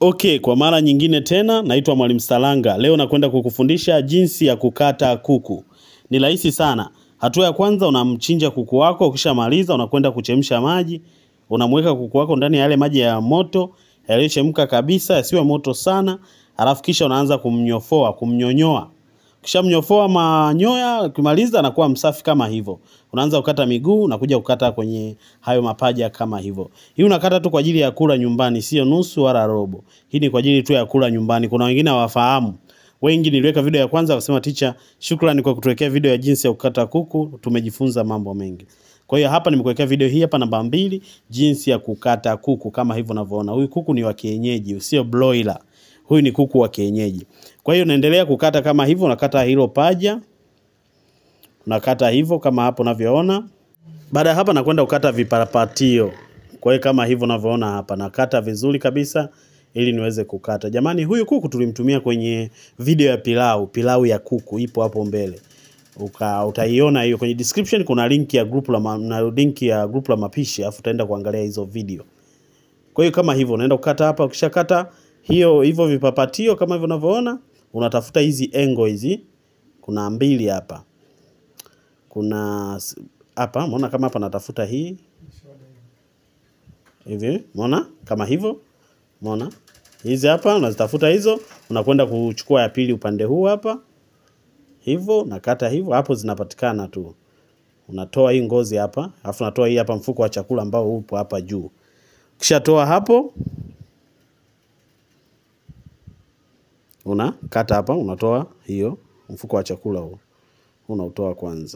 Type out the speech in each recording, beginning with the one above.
Okay, kwa mara nyingine tena naitwa Mwalimu Salanga. Leo nakwenda kukufundisha jinsi ya kukata kuku. Ni rahisi sana. Hatua ya kwanza unamchinja kuku wako, ukishamaliza unakwenda kuchemsha maji. Unamweka kuku wako ndani ya yale maji ya moto, yaliyochemka kabisa, yasiwe moto sana. Alafu kisha unaanza kumnyofoa, kumnyonyoa. Ukishamnyofoa manyoya, ukimaliza anakuwa msafi kama hivyo. Unaanza kukata miguu, unakuja kukata kwenye hayo mapaja kama hivyo. Hii unakata tu kwa ajili ya kula nyumbani, sio nusu wala robo. Hii ni kwa ajili tu ya kula nyumbani. Kuna wengine hawafahamu. Wengi niliweka video ya kwanza wakasema teacher, shukrani kwa kutuwekea video ya jinsi ya kukata kuku, tumejifunza mambo mengi. Kwa hiyo hapa nimekuwekea video hii hapa namba mbili, jinsi ya kukata kuku kama hivyo unavyoona. Huyu kuku ni wa kienyeji, sio broiler. Huyu ni kuku wa kienyeji. Kwa hiyo unaendelea kukata kama hivyo, unakata hilo paja, unakata hivyo kama hapo unavyoona. Baada ya hapa nakwenda kukata viparapatio. Kwa hiyo kama hivyo unavyoona hapa, nakata vizuri kabisa ili niweze kukata. Jamani, huyu kuku tulimtumia kwenye video ya pilau, pilau ya kuku ipo hapo mbele. Uka, utaiona hiyo kwenye description kuna link ya group la ma, na link ya group la mapishi afu utaenda kuangalia hizo video. Kwa hiyo kama hivyo unaenda kukata hapa, ukishakata hiyo hivyo vipapatio kama hivyo unavyoona, unatafuta hizi engo hizi. Kuna mbili hapa. Kuna s- hapa, umeona kama hapa natafuta hii hivi, umeona kama hivyo, umeona hizi hapa, unazitafuta hizo, unakwenda kuchukua ya pili upande huu hapa, hivyo nakata hivyo, hapo zinapatikana tu. Unatoa hii ngozi hapa, alafu unatoa hii hapa mfuko wa chakula ambao upo hapa juu. Ukishatoa hapo, unakata hapa, unatoa hiyo mfuko wa chakula huo, unautoa kwanza.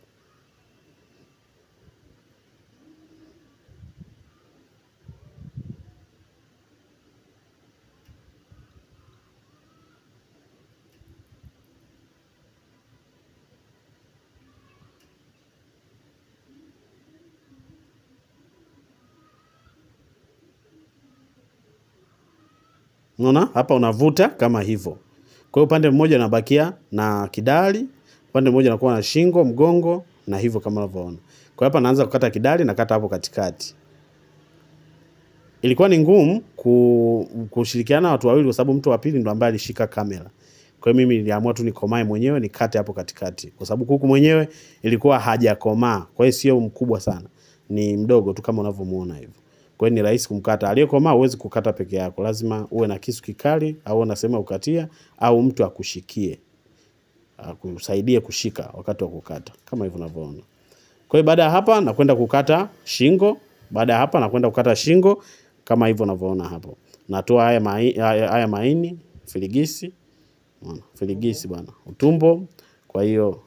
Unaona hapa unavuta kama hivyo. Kwa hiyo upande mmoja unabakia na kidali, upande mmoja unakuwa na shingo, mgongo na hivyo kama unavyoona. Kwa hiyo hapa naanza kukata kidali na kata hapo katikati. Ilikuwa ni ngumu ku, kushirikiana na watu wawili kwa sababu mtu wa pili ndo ambaye alishika kamera. Kwa hiyo mimi niliamua tu nikomae mwenyewe nikate hapo katikati. Kwa sababu kuku mwenyewe ilikuwa hajakomaa. Kwa hiyo sio mkubwa sana. Ni mdogo tu kama unavyomuona hivyo. Kwa hiyo ni rahisi kumkata. Aliyekomaa huwezi kukata peke yako. Lazima uwe na kisu kikali au unasema ukatia au mtu akushikie. Akusaidie kushika wakati wa kukata kama hivyo unavyoona. Kwa hiyo baada ya hapa nakwenda kukata shingo. Baada ya hapa nakwenda kukata shingo kama hivyo unavyoona hapo. Natoa haya mai, haya, haya maini, filigisi, unaona, filigisi bwana, utumbo. Kwa hiyo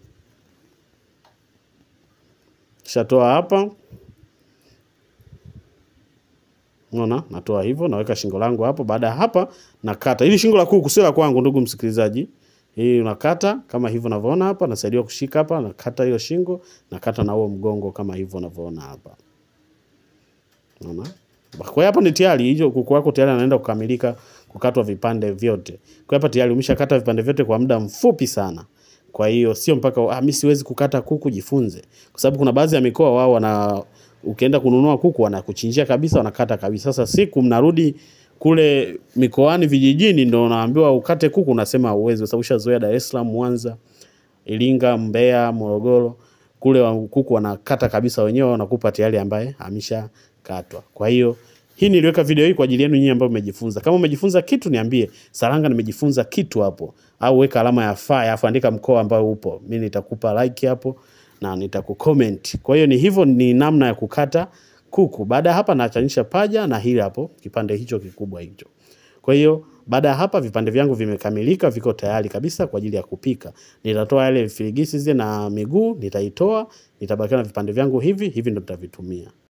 shatoa hapa, unaona, natoa hivyo, naweka shingo langu hapo. Baada ya hapa nakata. Hili shingo la kuku sio la kwangu, ndugu msikilizaji. Hii unakata kama hivyo unavyoona hapa, nasaidiwa kushika hapa, nakata hiyo shingo, nakata na huo mgongo kama hivyo unavyoona hapa. Unaona? Kwa hiyo hapa ni tayari hiyo kuku wako tayari anaenda kukamilika kukatwa vipande vyote. Kwa hiyo hapa tayari umeshakata vipande vyote kwa muda mfupi sana. Kwa hiyo sio mpaka ah, mimi siwezi kukata kuku, jifunze. Kwa sababu kuna baadhi ya mikoa wao wana ukienda kununua kuku wanakuchinjia kabisa, wanakata kabisa. Sasa siku mnarudi kule mikoani vijijini, ndo unaambiwa ukate kuku, unasema uwezi, kwa sababu ushazoea Dar es Salaam, Mwanza, Iringa, Mbeya, Morogoro kule wa- kuku wanakata kabisa wenyewe, wanakupa tayari ambaye ameshakatwa. Kwa hiyo hii niliweka video hii kwa ajili yenu nyinyi ambao mmejifunza. Kama umejifunza kitu niambie, Saranga nimejifunza kitu hapo, au weka alama ya fire, afu andika mkoa ambao upo, mimi nitakupa like hapo na nitakucomment. Kwa hiyo ni hivyo, ni namna ya kukata kuku. Baada ya hapa naachanisha paja na hili hapo kipande hicho kikubwa hicho. Kwa hiyo baada ya hapa vipande vyangu vimekamilika, viko tayari kabisa kwa ajili ya kupika. Nitatoa yale filigisi zile na miguu, nitaitoa, nitabakia na vipande vyangu hivi, hivi ndo nitavitumia.